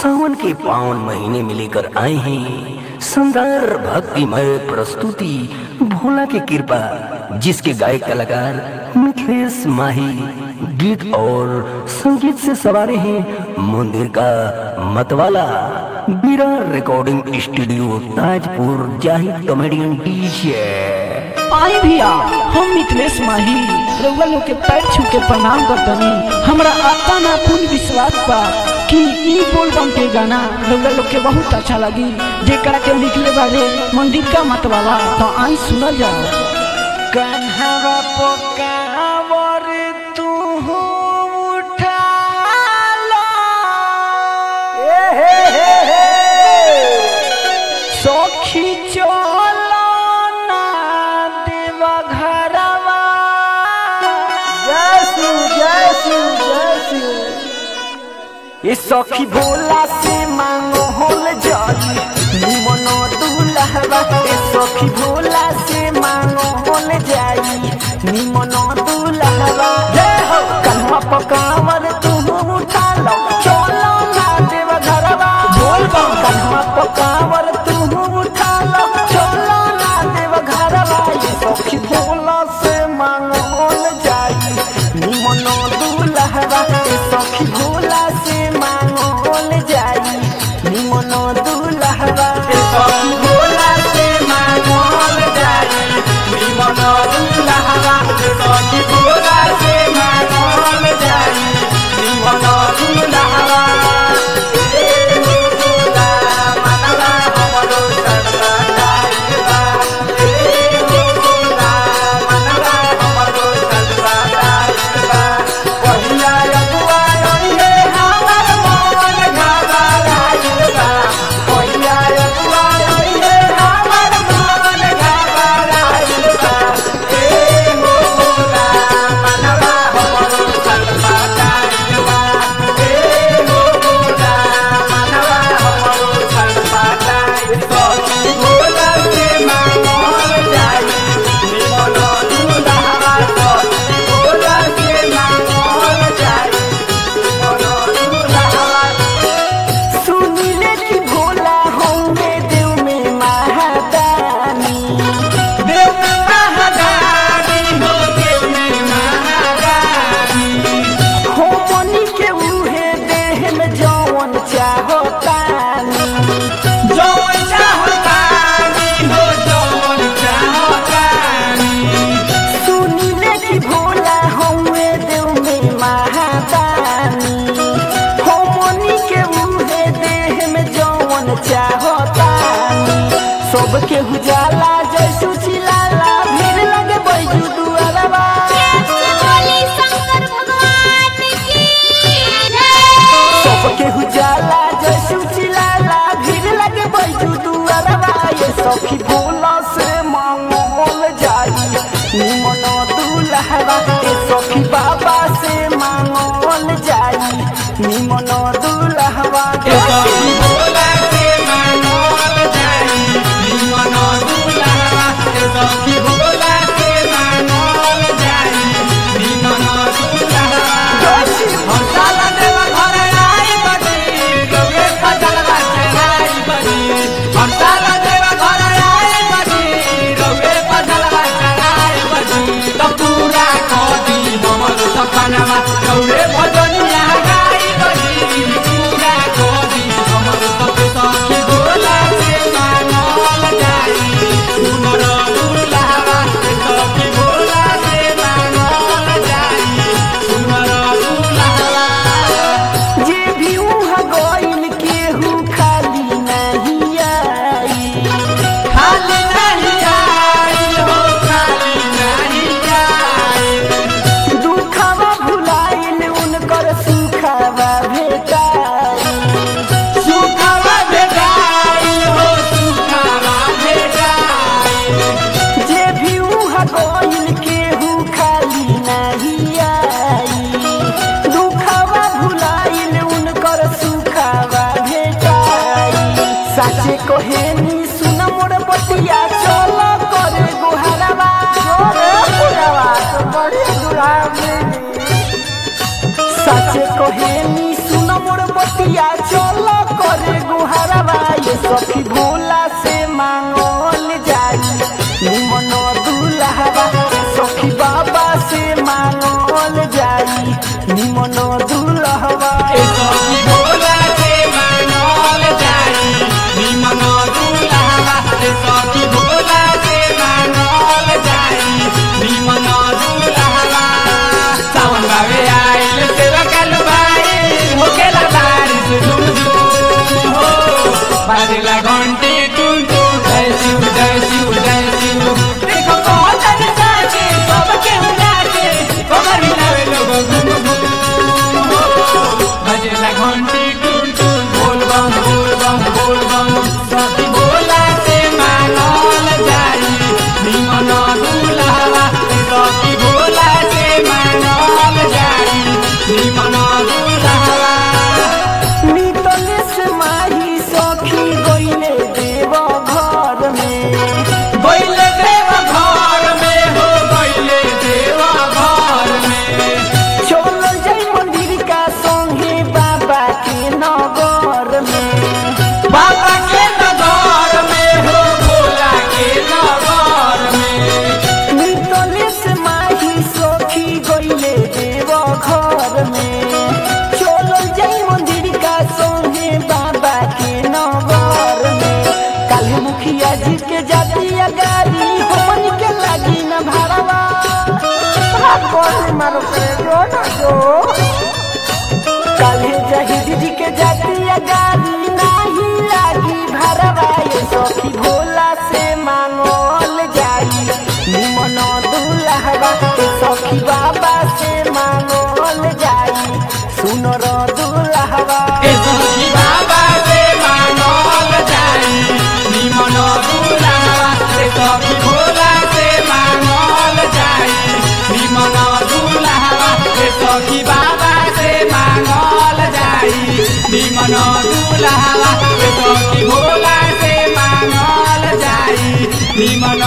सावन के पावन महीने में लेकर आए हैं शानदार भक्तिमय प्रस्तुति भोला की कृपा जिसके गायक कलाकार मिथिलेश माही गीत और संगीत से सवारे हैं मंदिर का मतवाला Bira recording studio Tajpur Zahid comedian DJ आई भैया हम मिथिलेश माही रउआ लोग के पैर छू के प्रणाम करतनी हमरा आता ना पूर्ण विश्वास बा कि ई बोलबम के गाना रउआ लोग के बहुत अच्छा लगी जेकरा के लिखले बारे मंदिर का मतवाला तो आई सुनल जाओ कन्हवा पोकावर तू उठा सखी चलो ना देवा घरवा ये सखी भोला से मांगो होल जाई निमनो दुलहवा ये सखी भोला से मांगो होल जाई निमनो दुलहवा जय हो कन्हा पकावर तू उठा लो चलो ना देवा घरवा बोल बम कन्हा पकावर तू उठा लो चलो ना देवा घरवा ये सखी भोला से मांगो होल जाई निमनो दुलहवा ये सखी भोला से मांगो होल जाई निमनो दुलहवा ये सखी भोला से मांगो होल जाई निमनो दुलहवा ये सखी भोला से मांगो होल जाई निमनो दुलहवा सुनिले कि भोला होंगे देव में महादानी देव में महादानी हो देव में महादानी हो मनी के उहे देह में जौन चाहतानी जौन चाहतानी हो जौन चाहतानी सुनिले कि भोला होंगे देव में महादानी हो मनी के उहे देह में जौन चाहतानी सबके उजाला जैसु चिलाला भीड़ लगे बैजू दुआरवा बोली शंकर भगवान की जय सबके उजाला जैसु चिलाला भीड़ लगे बैजू दुआरवा ये सखी भोला से मांगल जाई निमन दुलहवा ये सखी बाबा से मांगल जाई निमन दुलहवा ये सखी भोला से मांगल जाई निमन दुलहवा ये सखी भोला से मांगल जाई निमन दुलहवा हम साला देवा घर आई बनी गवे फजलवा चढ़ाई बनी हम साला देवा घर आई बनी गवे फजलवा चढ़ाई बनी तो पूरा कदी हमर सपनवा गवे भजनिया गाई बनी पूरा कदी हमर सब सखी भोला से मांगल जाई सुनर दुलावा सखी भोला से मांगल जाई सुनर दुलावा जे भी उहाँ गइल केहू खाली नहीं आई खाली नहीं आई हो खाली नहीं आई दुखवा भुलाइल उनकर सुखवा भेटाई सुखवा भेटाई हो सुखवा भेटाई जे भी उहाँ गइल केहू खाली नहीं आई दुखवा भुलाइल उनकर सुखवा भेटाई साचे कहेनी सुन मोर बतिया चल करे गोहरवा रे पुरवा तो बड़े दुरावे साचे कहेनी सुन मोर बतिया चल भोला से मांगल जाई निमन दुल्हवा सखी बाबा से मांगल जाई निमन दुल्हवा घंटी टून टून जय शिव जय शिव जय शिव देखो बहुत अच्छा के सबके उड़ा के कमर हिलावे लोग घूम घूम बजेला घंटी टून टून बोल बम बोल बम बोल बम सती बोला से मानल जाई निमन दुलावा सती बोला से मानल जाई निमन दुलावा नितले से माही सखी गईले देव घर में बैले देव घर में हो बैले देव घर में चल जाई मंदिर का संगे बाबा के नगर में बाबा के नगर में हो भोला के नगर में नितले से माही सखी गईले देव घर में चल जाई मंदिर का संगे बाबा के नगर में काली मुखिया जी के जाती गाड़ी हमन के लागी न भाड़वा मारो पे जो ना जो काले जहीद जी के जाती गाड़ी नाही लागी भरवा ये सखी भोला से मांगल जाई निमन दुल्हवा के सखी बाबा से मांगल जाई सुनर दुल्हवा ए सखी बाबा से मांगल जाई निमन दुलावा ए सखी भोला से मांगल जाई निमन दुलावा ए सखी बाबा से मांगल जाई निमन दुलावा ए सखी भोला से मांगल जाई निमन